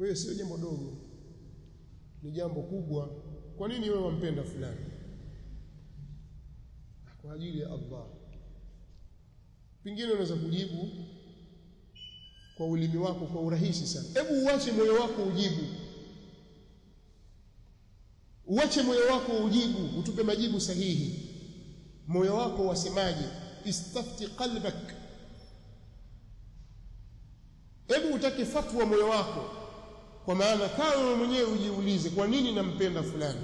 kwa hiyo sio jambo dogo ni jambo kubwa kwa nini wewe wampenda fulani kwa ajili ya Allah pengine unaweza kujibu kwa ulimi wako kwa urahisi sana hebu uache moyo wako ujibu uache moyo wako ujibu utupe majibu sahihi moyo wako wasemaje istafti qalbak hebu utake fatwa moyo wako kwa maana kama wewe mwenyewe ujiulize kwa nini nampenda fulani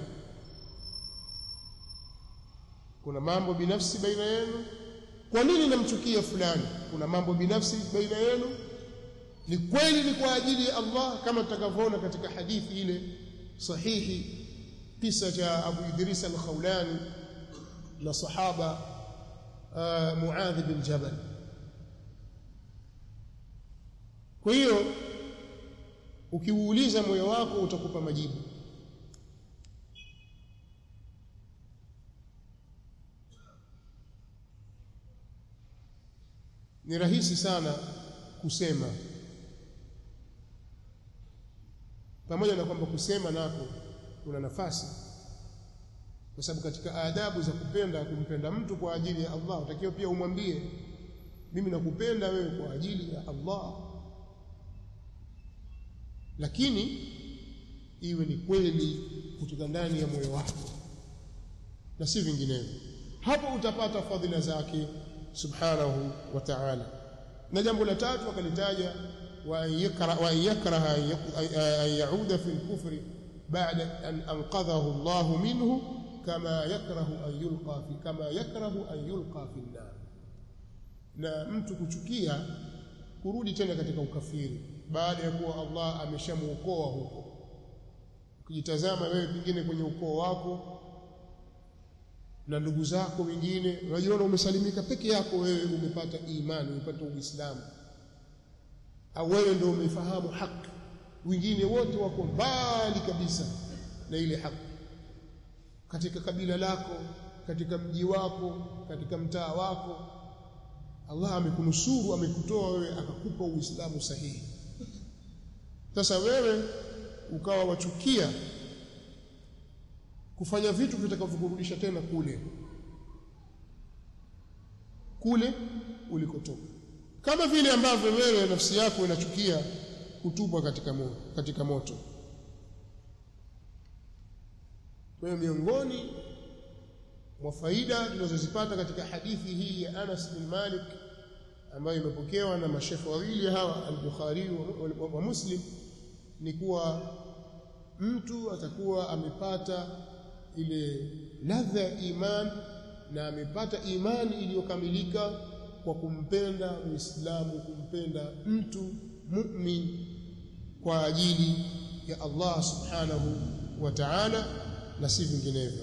kuna mambo binafsi baina yenu kwa nini namchukia fulani kuna mambo binafsi baina yenu ni kweli ni kwa ajili ya Allah kama tutakavyoona katika hadithi ile sahihi kisa cha Abu Idris al-Khawlani na sahaba uh, Muadh bin Jabal kwa hiyo ukiuuliza moyo wako utakupa majibu ni rahisi sana kusema pamoja na kwamba kusema nako kuna nafasi kwa sababu katika adabu za kupenda kumpenda mtu kwa ajili ya Allah utakiwa pia umwambie mimi nakupenda wewe kwa ajili ya Allah lakini iwe ni kweli kutoka ndani ya moyo wako na si vinginevyo hapo utapata fadhila zake subhanahu wa ta'ala na jambo la tatu akalitaja wa yakraha an yauda fi al-kufri ba'da an anqadhahu Allah minhu kama yakrahu an yulqa fi kama yakrahu an yulqa fi an-nar na mtu kuchukia kurudi tena katika ukafiri baada ya kuwa Allah ameshamuokoa huko ukijitazama wewe pengine kwenye ukoo wako na ndugu zako wengine unajiona umesalimika peke yako wewe umepata imani umepata uislamu au wewe ndio umefahamu haki wengine wote wako mbali kabisa na ile haki katika kabila lako katika mji wako katika mtaa wako Allah amekunusuru amekutoa wewe akakupa uislamu sahihi sasa wewe ukawa wachukia kufanya vitu vitakavyokurudisha tena kule kule ulikotoka kama vile ambavyo wewe nafsi yako inachukia kutupwa katika moto, katika moto kwa hiyo miongoni mwa faida tunazozipata katika hadithi hii ya Anas bin Malik ambayo imepokewa na mashekhe wawili hawa al-Bukhari wa, wa Muslim ni kuwa mtu atakuwa amepata ile ladha ya iman na amepata imani iliyokamilika kwa kumpenda Muislamu kumpenda mtu mu'min kwa ajili ya Allah subhanahu wa ta'ala na si vinginevyo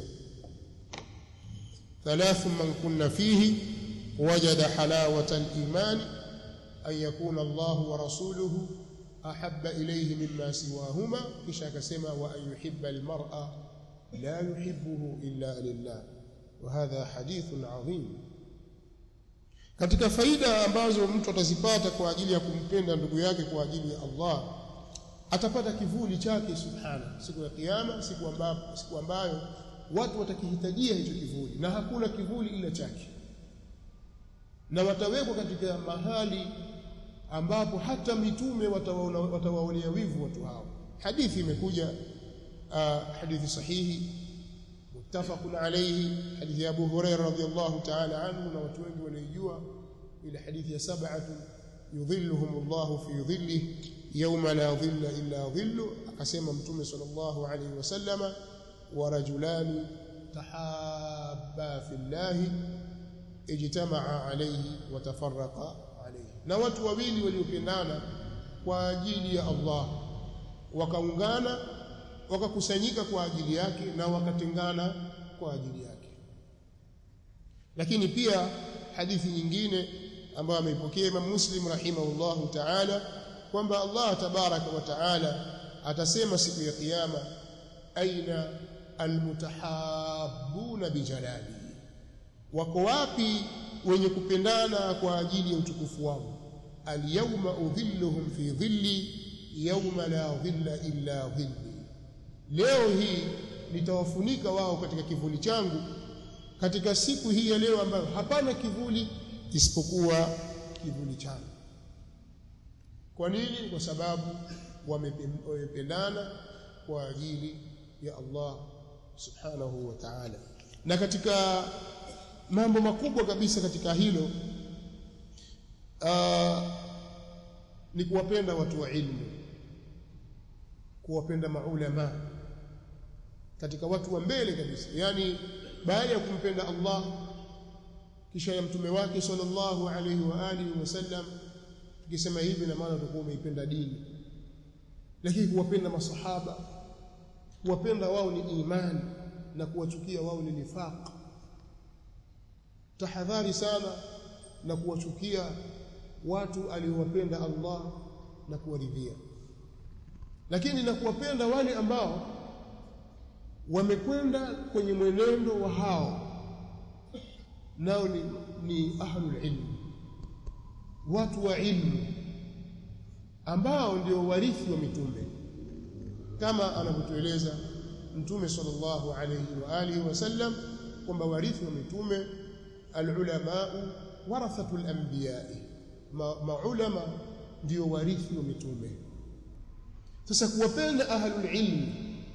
ثلاث من كن فيه وجد حلاوة الإيمان أن يكون الله ورسوله أحب إليه مما سواهما كشا كسما وأن يحب المرأة لا يحبه إلا لله وهذا حديث عظيم katika faida ambazo mtu atazipata kwa ajili ya kumpenda ndugu yake kwa ajili ya Allah atapata kivuli chake subhana siku ya kiyama siku ambayo siku ambayo watu watakihitajia hicho kivuli na hakuna kivuli ila chake na watawekwa katika mahali ambapo hata mitume watawaonea wivu watu hao hadithi imekuja uh, hadithi sahihi muttafaqun alayhi hadithi ya Abu Hurairah radhiyallahu ta'ala anhu na watu wengi wanaijua ile hadithi ya sab'atu yudhilluhum Allah fi dhillihi yawma la dhilla illa dhillu akasema mtume sallallahu alayhi wasallama wa rajulani tahabba fi Allah ijtamaa alayhi wa tafarraqa alayhi na watu wawili waliopendana kwa ajili ya Allah wakaungana wakakusanyika kwa ajili yake na wakatengana kwa ajili yake lakini pia hadithi nyingine ambayo ameipokea Imam Muslim rahimahullahu ta'ala kwamba Allah tabaraka wa ta'ala atasema siku ya kiyama aina almutahabbuna bijalali wako wapi wenye kupendana kwa ajili ya utukufu wangu alyawma udhilluhum fi dhilli yauma la dhilla illa dhilli leo hii nitawafunika wao katika kivuli changu katika siku hii ya leo ambayo hapana kivuli isipokuwa kivuli changu kwa nini kwa sababu wamependana kwa ajili ya Allah subhanahu wa ta'ala na katika mambo makubwa kabisa katika hilo uh, ni kuwapenda watu wa ilmu kuwapenda maulama katika watu wa mbele kabisa yani baada ya kumpenda Allah kisha ya mtume wake sallallahu alaihi wa alihi wasallam tukisema hivi na maana tutakuwa umeipenda dini lakini kuwapenda masahaba kuwapenda wao ni imani na kuwachukia wao ni nifaq tahadhari sana na kuwachukia watu aliowapenda Allah na kuwaridhia lakini na kuwapenda wale ambao wamekwenda kwenye mwenendo wa hao nao ni, ni ahlul ilm watu wa ilmu ambao ndio warithi wa mitume kama anavyotueleza mtume sallallahu alayhi wa alihi wasallam kwamba warithi wa mitume alulama warathatul anbiya maulama ma ndio warithi wa mitume sasa kuwapenda ahlul ilm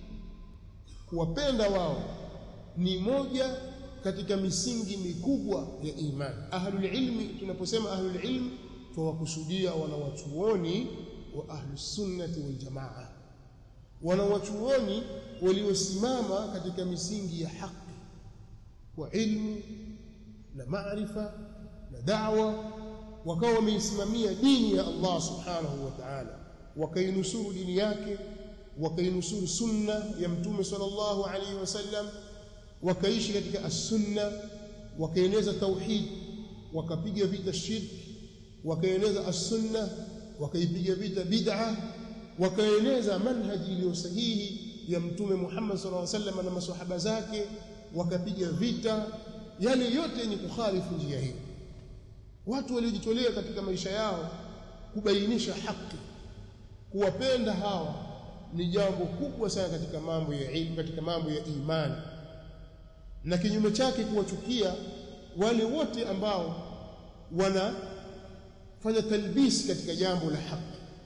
kuwapenda wao ni moja katika misingi mikubwa ya imani ahlul ilmi tunaposema ahlul ilm tuwakusudia wanawachuoni wa ahlus sunnati wal jamaa wanawachuoni waliosimama katika misingi ya haki kwa ilmu na maarifa na da'wa wakawa wameisimamia dini ya Allah subhanahu wa ta'ala wakainusuru dini yake wakainusuru sunna ya mtume sallallahu alaihi wasallam wakaishi katika as-sunna wakaeneza tauhid wakapiga vita shirki wakaeneza as-sunna wakaipiga vita bid'a wakaeneza manhaji iliyo sahihi ya mtume Muhammad sallallahu alaihi wasallam na maswahaba zake wakapiga vita yale yote yenye kukhalifu njia hii watu waliojitolea katika maisha yao kubainisha haki kuwapenda hawa ni jambo kubwa sana katika mambo ya ilmu katika mambo ya imani na kinyume chake kuwachukia wale wote ambao wanafanya talbisi katika jambo la haki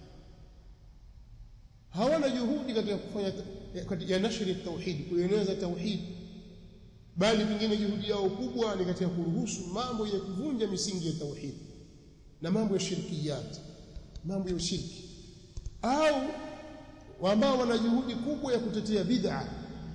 hawana juhudi katika kufanya katika nashri tauhid kueneza tauhid bali pengine juhudi yao kubwa ni katika kuruhusu mambo ya kuvunja misingi ya tauhid na mambo ya shirkiyat mambo ya ushirki au ambao wana juhudi kubwa ya kutetea bid'a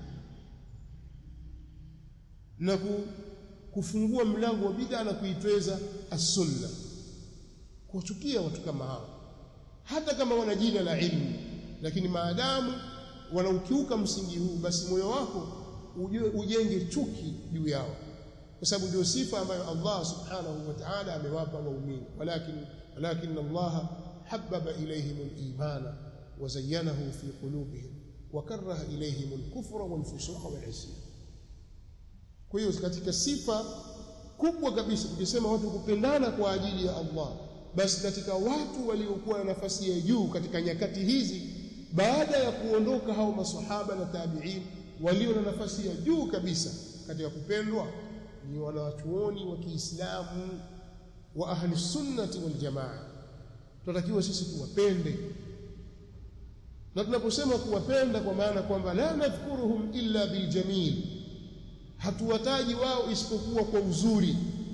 na kufungua mlango wa bid'a na kuitweza as-sunna kuwachukia watu kama hao hata kama wana jina la ilmu lakini maadamu wanaukiuka msingi huu basi moyo wako ujue ujenge chuki juu yao kwa sababu ndio sifa ambayo Allah subhanahu wa ta'ala amewapa waumini walakin walakin Allah habbaba ilayhim al-imana wa zayyanahu fi qulubihim wa karaha ilayhim al-kufra wal-fusuqa wal-isyan kwa hiyo katika sifa kubwa kabisa tukisema watu kupendana kwa ajili ya Allah basi katika watu waliokuwa na nafasi ya juu katika nyakati hizi baada ya kuondoka hao maswahaba na tabi'in walio na nafasi ya juu kabisa katika kupendwa ni wanawachuoni wa Kiislamu wa ahli sunnati wal jamaa tunatakiwa sisi tuwapende na tunaposema kuwapenda kwa maana kwamba la nadhkuruhum illa biljamil hatuwataji wao isipokuwa kwa uzuri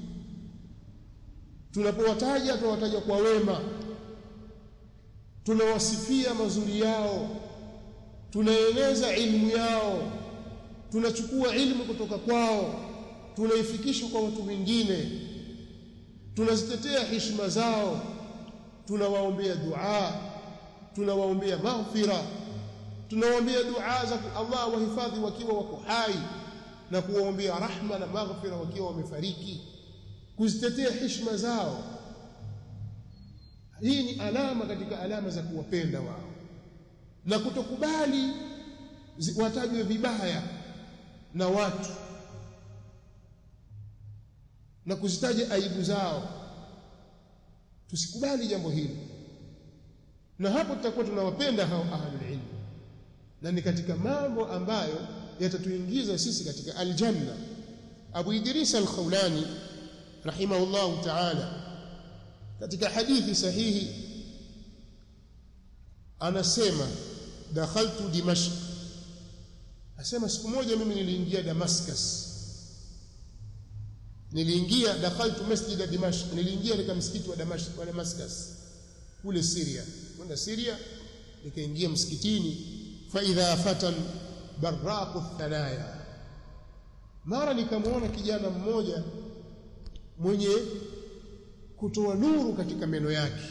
tunapowataja tunawataja kwa wema tunawasifia mazuri yao tunaeneza ilmu yao tunachukua ilmu kutoka kwao tunaifikisha kwa watu wengine tunazitetea heshima zao tunawaombea dua tunawaombea maghfira tunawaombea dua za Allah wahifadhi wakiwa wako hai na kuwaombea rahma na maghfira wakiwa wamefariki kuzitetea heshima zao hii ni alama katika alama za kuwapenda wao na kutokubali watajwe vibaya na watu na kuzitaja aibu zao tusikubali jambo hili na hapo tutakuwa tunawapenda hao ahlul ilm na ni katika mambo ambayo yatatuingiza sisi katika aljanna Abu Idris al-Khawlani rahimahullah ta'ala katika hadithi sahihi anasema dakhaltu dimashq asema siku moja mimi niliingia Damascus niliingia dakhaltu masjid dimashq niliingia katika msikiti wa Damascus wa Damascus kule Syria kwenda Syria nikaingia msikitini fa idha fatan barraqu thanaya mara nikamwona kijana mmoja mwenye kutoa nuru katika meno yake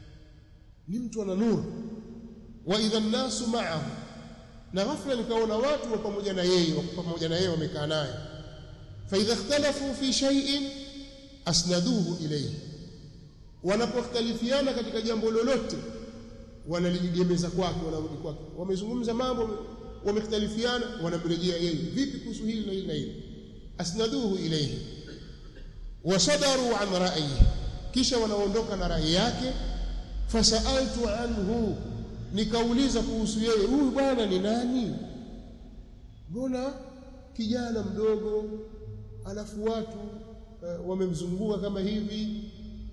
ni mtu ana nuru wa idha nasu ma'ahu na ghafla nikaona watu wa pamoja na yeye wa pamoja na yeye wamekaa naye fa idha ikhtalafu fi shay'in asnaduhu ilayhi wanapokhtalifiana katika jambo lolote wanaligemeza kwake wanarudi kwake wamezungumza mambo wamekhtalifiana wanamrejea yeye vipi kuhusu hili na hili na hili asnaduhu ilayhi wasadaru an ra'yi kisha wanaondoka na rai yake fasaltu anhu nikauliza kuhusu yeye huyu bwana ni nani mbona kijana mdogo alafu watu uh, wamemzunguka kama hivi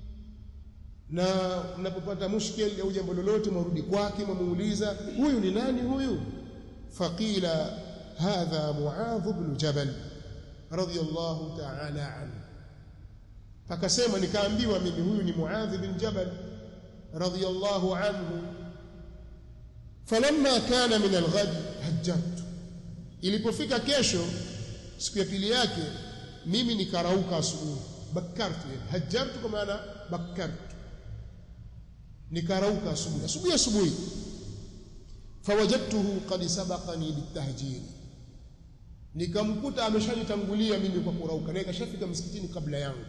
na mnapopata mushkil au jambo lolote mwarudi kwake mwamuuliza huyu ni nani huyu faqila hadha muadh ibn jabal radiyallahu ta'ala anhu akasema nikaambiwa mimi huyu ni muadh bin jabal radiyallahu anhu falamma kana min alghad hajjat ilipofika kesho siku ya pili yake mimi nikarauka asubuhi bakartu hajjartu kwa maana bakartu nikarauka asubuhi asubuhi asubuhi fawajadtuhu qad sabaqani bitahjiri nikamkuta ameshanitangulia mimi kwa kurauka na ikashafika msikitini kabla yangu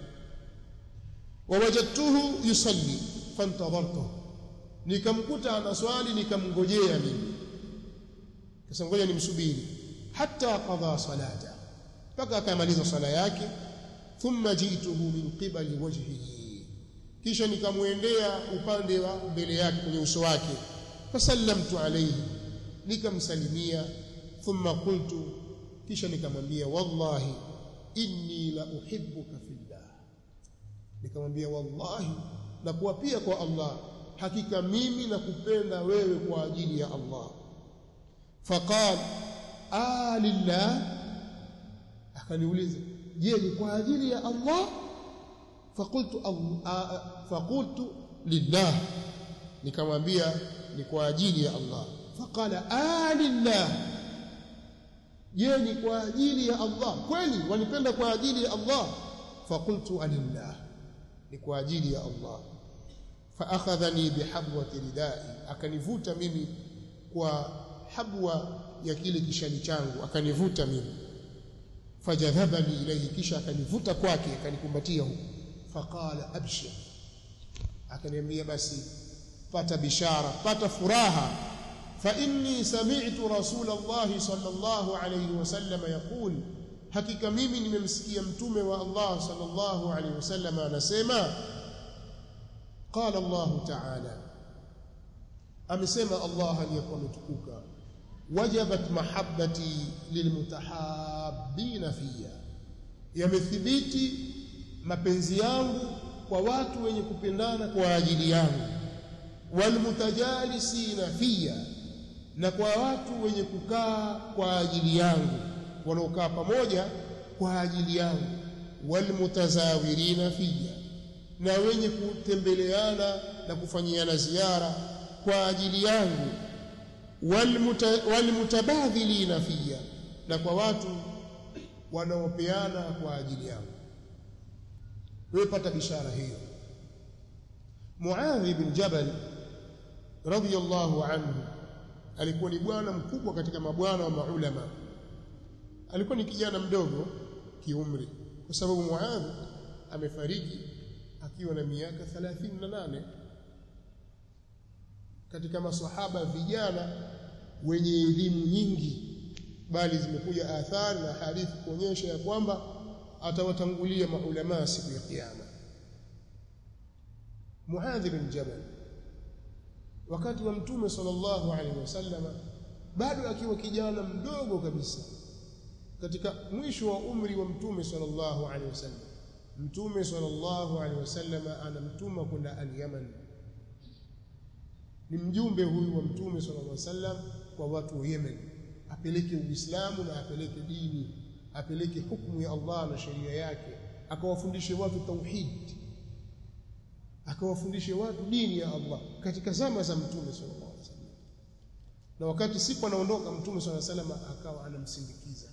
wawajadtuhu yusalli fantadhartuhu nikamkuta anaswali nikamngojea mimi kasa ngoja nimsubiri hatta qadha salata mpaka akamaliza sala yake thumma ji'tuhu min qibali wajhihi kisha nikamwendea upande wa mbele yake kwenye uso wake fasallamtu alayhi nikamsalimia thumma qultu kisha nikamwambia wallahi inni la uhibbuka fillah nikamwambia wallahi na kuapia kwa Allah hakika mimi nakupenda wewe kwa ajili ya Allah faqal a lillah akaniuliza je ni kwa ajili ya Allah faqultu faqultu lillah nikamwambia ni kwa ajili ya Allah faqala a lillah je ni kwa ajili ya Allah kweli wanipenda kwa ajili ya Allah faqultu alillah ni kwa ajili ya Allah faakhadhani bihabwati ridai akanivuta mimi kwa habwa ya kile kishali changu akanivuta mimi fajadhabani ilayhi kisha akanivuta kwake akanikumbatia huko faqala abshir akaniambia basi pata bishara pata furaha fa inni sami'tu rasul Allah sallallahu alayhi wasallam yaqul hakika mimi nimemsikia mtume wa Allah sallallahu alayhi wasallam anasema قال الله تعالى amesema Allah aliyekuwa ametukuka wajabat mahabbati lilmutahabbina fiya yamethibiti mapenzi yangu kwa watu wenye kupendana kwa ajili yangu walmutajalisina fiya na kwa watu wenye kukaa kwa ajili yangu wanaokaa pamoja kwa ajili yangu walmutazawirina fiya na wenye kutembeleana na kufanyiana ziara kwa ajili yangu walmutabadhilina fiya na kwa watu wanaopeana kwa ajili yangu wewe pata bishara hiyo Muadh ibn Jabal radhiyallahu anhu alikuwa ni bwana mkubwa katika mabwana wa maulama alikuwa ni kijana mdogo kiumri kwa sababu Muadh amefariki akiwa na miaka 38 katika maswahaba vijana wenye elimu nyingi bali zimekuja athari na hadithi kuonyesha ya kwamba atawatangulia maulama siku ya kiyama Muadh bin Jabal wakati wa mtume sallallahu alaihi wasallam bado akiwa kijana mdogo kabisa katika mwisho wa umri wa mtume sallallahu alaihi wasallam mtume sallallahu alaihi wasallam anamtuma kwenda al-Yaman ni mjumbe huyu wa mtume sallallahu alaihi wasallam kwa watu wa Yemen apeleke uislamu na apeleke dini apeleke hukumu ya Allah na sheria yake akawafundishe watu tauhid akawafundishe watu dini ya Allah katika zama za mtume sallallahu alaihi wasallam na wakati siku anaondoka mtume sallallahu alaihi wasallam akawa anamsindikiza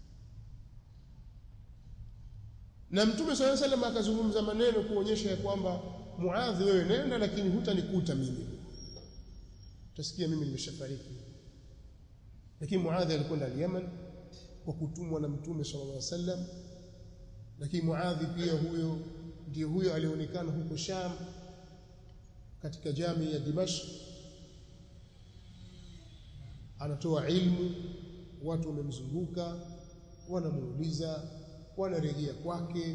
na mtume sallallahu alaihi wasallam akazungumza maneno kuonyesha ya kwamba Muadhi wewe nenda lakini hutanikuta mimi utasikia mimi nimeshafariki lakini Muadhi alikwenda al-Yaman kwa kutumwa na mtume sallallahu alaihi wasallam lakini Muadhi pia huyo ndiye huyo alionekana huko Sham katika jamii ya Dimashq anatoa ilmu watu wamemzunguka wanamuuliza wanarejea kwake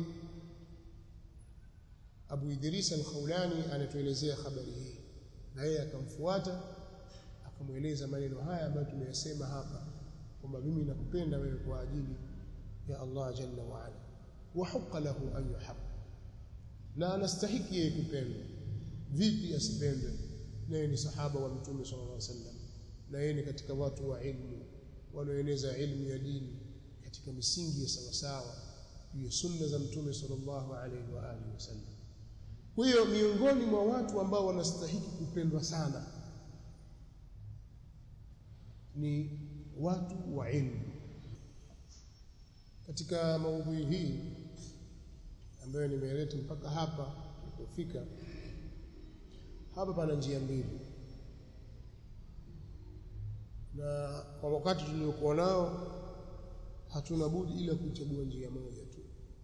Abu Idris al-Khawlani anatuelezea habari hii na yeye akamfuata akamweleza maneno haya ambayo tumeyasema hapa kwamba mimi nakupenda wewe kwa ajili ya Allah jalla wa ala wa huqa lahu an yuhab na anastahiki yeye kupendwa vipi asipendwe naye ni sahaba wa mtume sallallahu alaihi wasallam na yeye ni katika watu wa ilmu wanaoeneza ilmu ya dini katika misingi ya sawasawa juu ya sunna za mtume sallallahu alaihi wa alihi wasallam kwa hiyo miongoni mwa watu ambao wanastahiki kupendwa sana ni watu wa ilmu katika maudhui hii ambayo nimeleta mpaka hapa tulipofika hapa pana njia mbili na kwa wakati tuliokuwa nao hatuna budi ila kuchagua njia moja tu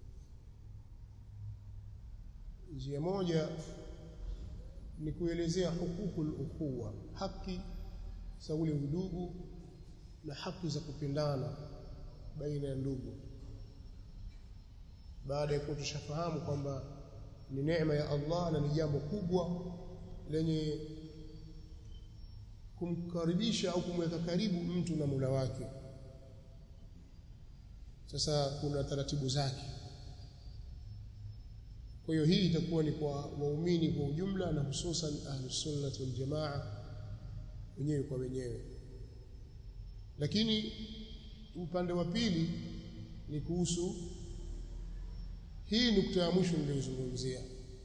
njia moja ni kuelezea hukukul ukhuwa haki za ule udugu na haki za kupendana baina ya ndugu baada ya kuwa tushafahamu kwamba ni neema ya Allah na ni jambo kubwa lenye kumkaribisha au kumweka karibu mtu na Mola wake sasa kuna taratibu zake kwa hiyo hii itakuwa ni kwa waumini kwa ujumla na hususan ahlus sunnah wal jamaa wenyewe kwa wenyewe lakini upande wa pili ni kuhusu hii nukta ya mwisho niliyozungumzia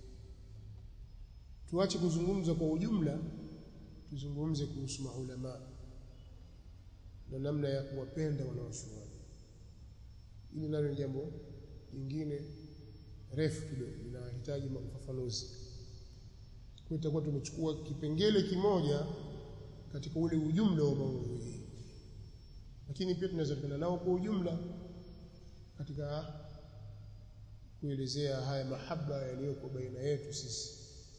tuache kuzungumza kwa ujumla tuzungumze kuhusu maulama na namna ya kuwapenda wanaochuoni ili nalo ni jambo jingine refu kidogo linahitaji ufafanuzi kwa itakuwa tumechukua kipengele kimoja katika ule ujumla wa maudhui lakini pia tunaweza kwenda nao kwa ujumla katika kuelezea haya mahaba yaliyoko baina yetu sisi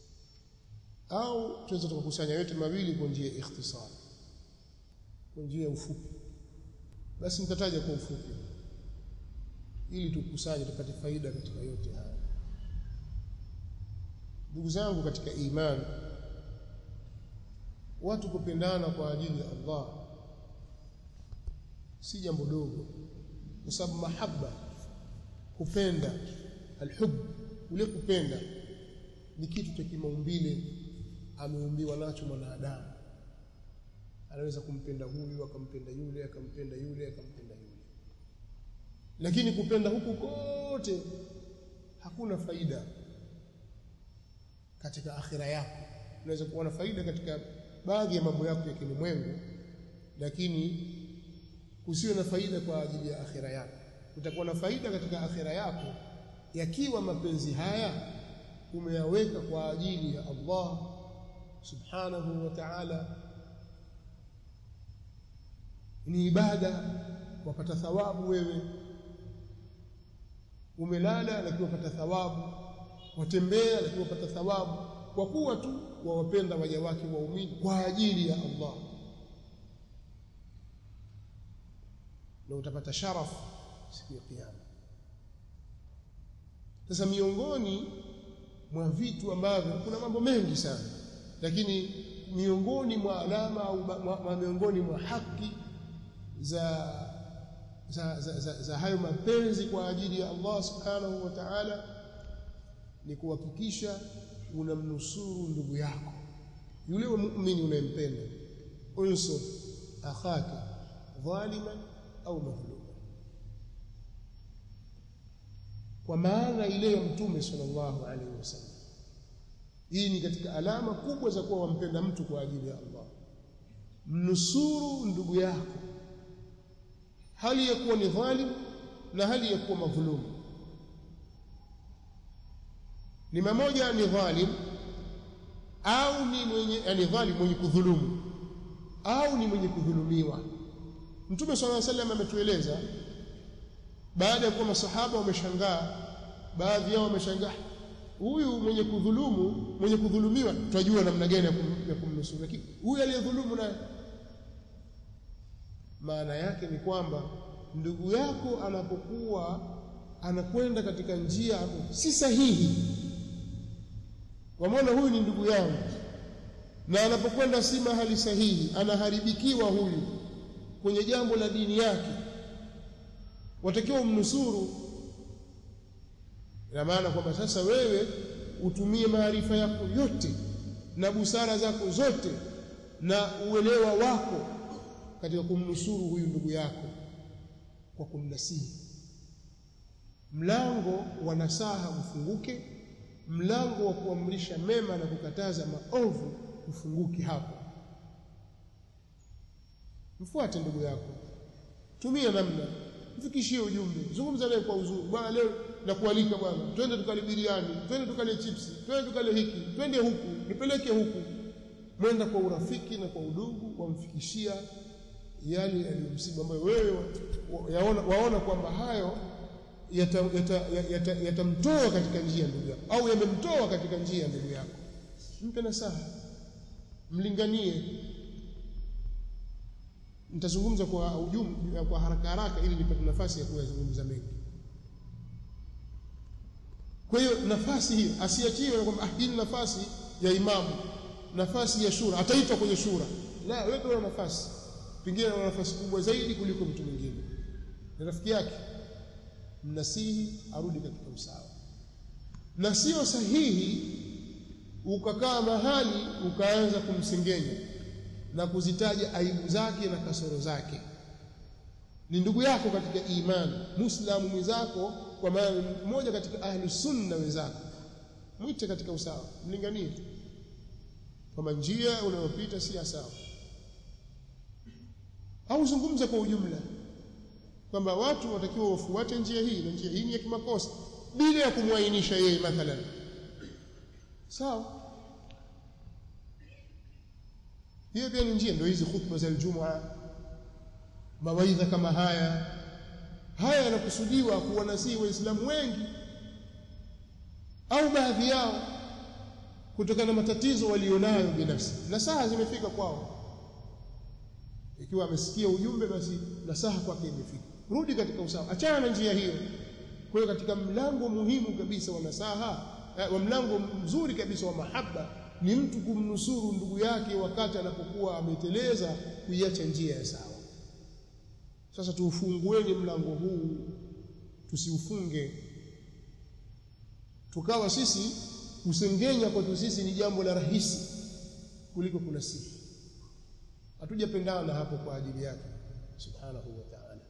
au tunaweza tukakusanya yote mawili kwa njia ya ikhtisar kwa njia ya ufupi basi nitataja kwa ufupi ili tukusanye tupate faida katika yote haya ndugu zangu katika imani watu kupendana kwa ajili ya Allah si jambo dogo kwa sababu mahaba kupenda alhub ule kupenda ni kitu cha kimaumbile ameumbiwa nacho mwanadamu anaweza kumpenda huyu akampenda yule akampenda yule akampenda yule lakini kupenda huku kote hakuna faida katika akhira yako unaweza kuwa na faida katika baadhi ya mambo yako ya kilimwengu lakini usiwe na faida kwa ajili ya akhira yako utakuwa na faida katika akhira yako yakiwa mapenzi haya umeyaweka kwa ajili ya Allah subhanahu wa ta'ala ni ibada wapata thawabu wewe umelala lakini wapata thawabu watembea lakini wapata thawabu kwa kuwa tu wawapenda waja wake waumini kwa ajili ya Allah na utapata sharafu siku ya kiyama sasa miongoni mwa vitu ambavyo kuna mambo mengi sana lakini miongoni mwa alama au miongoni mwa haki za za, za, za, za hayo mapenzi kwa ajili ya Allah subhanahu wa ta'ala ni kuhakikisha unamnusuru ndugu yako yule wa muumini unayempenda unsur akhaka dhaliman au madhluma kwa maana ile ya mtume sallallahu alaihi wasallam hii ni katika alama kubwa za kuwa wampenda mtu kwa ajili ya Allah mnusuru ndugu yako hali ya kuwa ni dhalim na hali ya kuwa madhulumu ni mmoja ni dhalim au ni mwenye yani dhalim mwenye kudhulumu au ni mwenye kudhulumiwa Mtume صلى الله عليه وسلم ametueleza baada ya kuwa masahaba wameshangaa baadhi yao wameshangaa huyu mwenye kudhulumu mwenye kudhulumiwa tunajua namna gani ya kumnusuru lakini huyu aliyedhulumu naye maana yake ni kwamba ndugu yako anapokuwa anakwenda katika njia si sahihi wamwona huyu ni ndugu yangu na anapokwenda si mahali sahihi anaharibikiwa huyu kwenye jambo la dini yake watakiwa umnusuru ina maana kwamba sasa wewe utumie maarifa yako yote na busara zako zote na uelewa wako katika kumnusuru huyu ndugu yako kwa kumnasihi mlango wa nasaha ufunguke mlango wa kuamrisha mema na kukataza maovu ufunguke hapo mfuate ndugu yako tumia namna mfikishie ujumbe zungumza naye kwa uzuri bwana leo nakualika bwana twende tukale biriani twende tukale chipsi twende tukale hiki twende huku nipeleke huku mwenda kwa urafiki na kwa udugu wamfikishia yale yaliyomsibu ambayo wewe yaona, waona kwamba hayo yatamtoa yata, yata, yata, yata katika njia ndugu yako au yamemtoa katika njia ndugu yako mpe nasaha mlinganie nitazungumza kwa ujumla kwa haraka haraka ili nipate nafasi ya kuyazungumza mengi kwa hiyo nafasi hiyo asiachiwe kwamba hii ni nafasi ya imamu nafasi ya shura ataitwa kwenye shura la wewe una nafasi pengine una nafasi kubwa zaidi kuliko mtu mwingine ni rafiki yake mnasihi arudi katika usawa na sio sahihi ukakaa mahali ukaanza kumsengenya na kuzitaja aibu zake na kasoro zake ni ndugu yako katika imani muislamu mwenzako kwa maana mmoja katika ahli sunna wenzako mwite katika usawa mlinganie kwamba njia unayopita si sawa au zungumza kwa ujumla kwamba watu watakiwa wafuate njia hii na njia hii ni ya kimakosa bila ya kumwainisha yeye mathalan sawa hiyo pia ni njia ndio hizi khutba za Ijumaa mawaidha kama haya haya yanakusudiwa kuwanasihi waislamu wengi au baadhi yao kutokana na matatizo walionayo binafsi nasaha zimefika kwao ikiwa amesikia ujumbe basi nasaha kwake imefika rudi katika usawa achana na njia hiyo kwa hiyo katika mlango muhimu kabisa wa nasaha wa mlango mzuri kabisa wa mahaba ni mtu kumnusuru ndugu yake wakati anapokuwa ameteleza kuiacha njia ya sawa sasa tuufungueni mlango huu tusiufunge tukawa sisi kusengenya kwetu sisi ni jambo la rahisi kuliko kunasihi hatujapendana hapo kwa ajili yake subhanahu wa ta'ala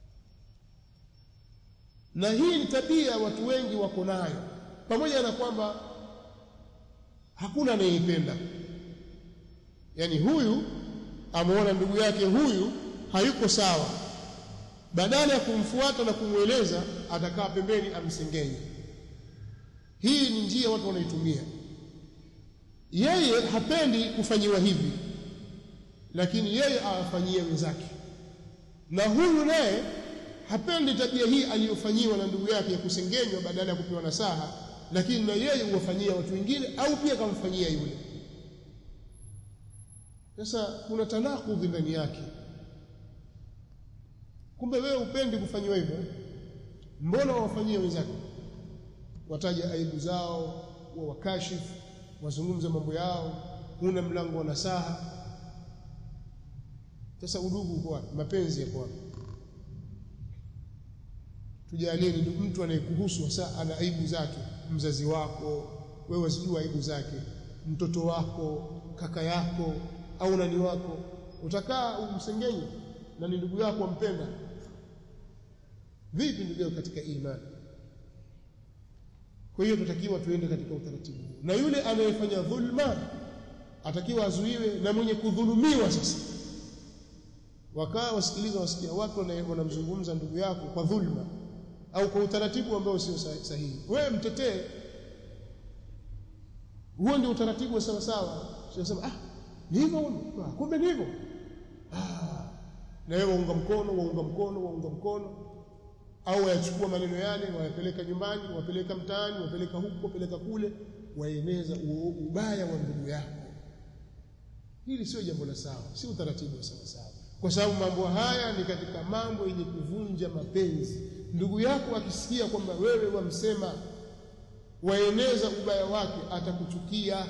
na hii ni tabia watu wengi wako nayo pamoja na kwamba hakuna anayeipenda yani huyu ameona ndugu yake huyu hayuko sawa badala ya kumfuata na kumweleza atakaa pembeni amsengenye hii ni njia watu wanaitumia yeye hapendi kufanyiwa hivi lakini yeye awafanyie wenzake na huyu naye hapendi tabia hii aliyofanyiwa na ndugu yake ya kusengenywa badala ya kupewa nasaha lakini na yeye huwafanyia watu wengine au pia kamfanyia yule sasa kuna tanakudhi ndani yake kumbe wewe upendi kufanyiwa hivyo mbona wawafanyie wenzako wataja aibu zao wa wakashifu wazungumze mambo yao huna mlango wa nasaha sasa udugu uko wapi mapenzi yako wapi tujalie ni mtu anayekuhusu hasa ana aibu zake mzazi wako wewe wasijua aibu zake mtoto wako kaka yako au nani wako utakaa umsengenye na ni ndugu yako ampenda vipi ndugu yako katika imani kwa hiyo tutakiwa tuende katika utaratibu huu na yule anayefanya dhulma atakiwa azuiwe na mwenye kudhulumiwa sasa wakaa wasikiliza wasikia watu wanamzungumza ndugu yako kwa dhulma au kwa utaratibu ambao sio sahihi wewe mtetee huo ndio utaratibu wa sawa sawa sio ah ni hivyo kumbe ni hivyo ah na wewe waunga mkono waunga mkono waunga mkono au wayachukua maneno yale wayapeleka nyumbani wapeleka mtaani wapeleka huko wapeleka kule waeneza ubaya wa ndugu yako hili sio jambo la sawa si utaratibu wa sawa sawa kwa sababu mambo haya ni katika mambo yenye kuvunja mapenzi ndugu yako akisikia kwamba wewe wamsema waeneza ubaya wake atakuchukia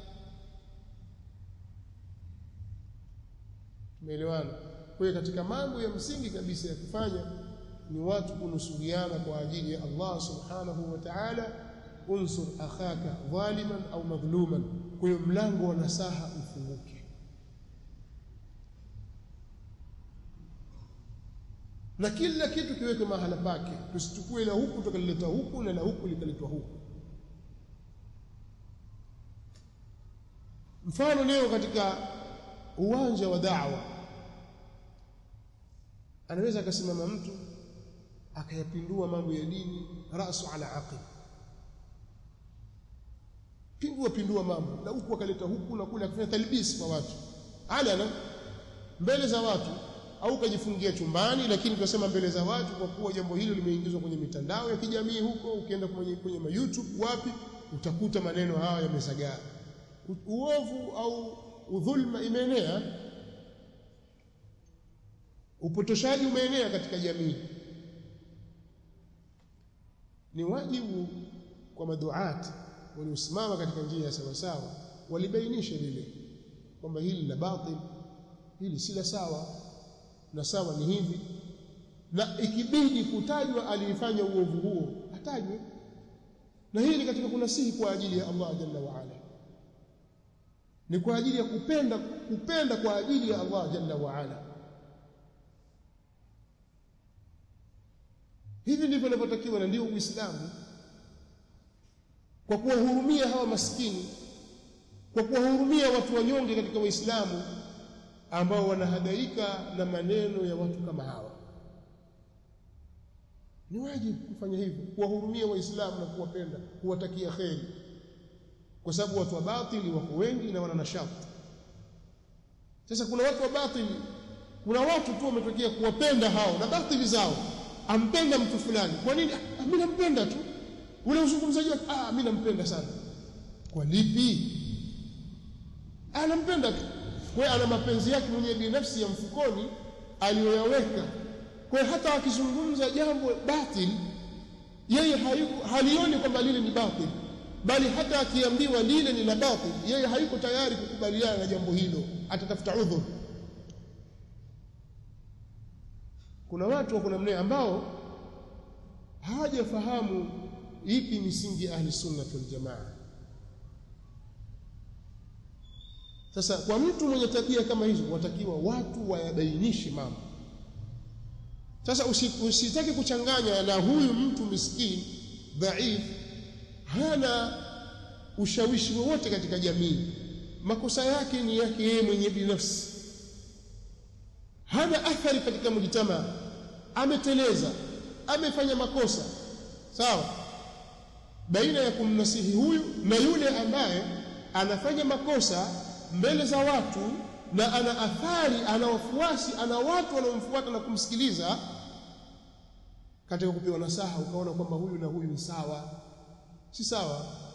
tumeelewana kwa hiyo katika mambo ya msingi kabisa ya kufanya ni watu kunusuriana kwa ajili ya Allah subhanahu wa ta'ala unsur akhaka dhaliman au madhluman kwa hiyo mlango wa nasaha ufunguke na kila kitu kiweke mahala pake tusichukue la huku tukalileta huku na la huku likaletwa huku mfano leo katika uwanja wa da'wa anaweza akasimama mtu akayapindua mambo ya dini rasu ala aqib pindua pindua mambo na huku akaleta huku na kule akafanya talbis kwa watu alana mbele za watu au kajifungia chumbani lakini tunasema mbele za watu kwa kuwa jambo hilo limeingizwa kwenye mitandao ya kijamii huko ukienda kwenye kwenye ma YouTube wapi utakuta maneno haya yamesagaa uovu au udhulma imeenea upotoshaji umeenea katika jamii ni wajibu kwa maduati waliosimama katika njia ya sawa sawa walibainisha lile kwamba hili la batil hili si la sawa na sawa ni hivi na ikibidi kutajwa alifanya uovu huo atajwe na hii ni katika kunasihi kwa ajili ya Allah jalla wa ala ni kwa ajili ya kupenda kupenda kwa ajili ya Allah jalla wa ala hivi ndivyo inavyotakiwa na ndio uislamu kwa kuwahurumia hawa maskini kwa kuwahurumia watu wanyonge katika waislamu ambao wanahadaika na maneno ya watu kama hawa ni wajibu kufanya hivyo kuwahurumia waislamu na kuwapenda kuwatakia kheri kwa sababu watu wa batili wako wengi na wana nashati sasa kuna watu wa batili kuna watu tu wametokea kuwapenda hao na batili zao ampenda mtu fulani kwa nini ah, mimi nampenda tu ule uzungumzaji wake ah mimi nampenda sana kwa lipi anampenda tu kwa hiyo ana mapenzi yake mwenyewe binafsi ya mfukoni aliyoyaweka kwa hiyo hata akizungumza jambo batil yeye hayuko halioni kwamba lile ni batil bali hata akiambiwa lile ni la batil yeye hayuko tayari kukubaliana na jambo hilo atatafuta udhur kuna watu wako namna ambao hawajafahamu ipi misingi ya ahli sunna wal jamaa sasa kwa mtu mwenye tabia kama hizo watakiwa watu wayabainishe mambo sasa usitaki kuchanganya na huyu mtu miskini dhaif hana ushawishi wowote katika jamii makosa yake ni yake yeye mwenye binafsi hana athari katika mujtama ameteleza amefanya makosa sawa baina ya kumnasihi huyu na yule ambaye anafanya makosa mbele za watu na ana athari ana wafuasi ana watu wanaomfuata na kumsikiliza katika kupewa nasaha ukaona kwamba huyu na huyu ni sawa si sawa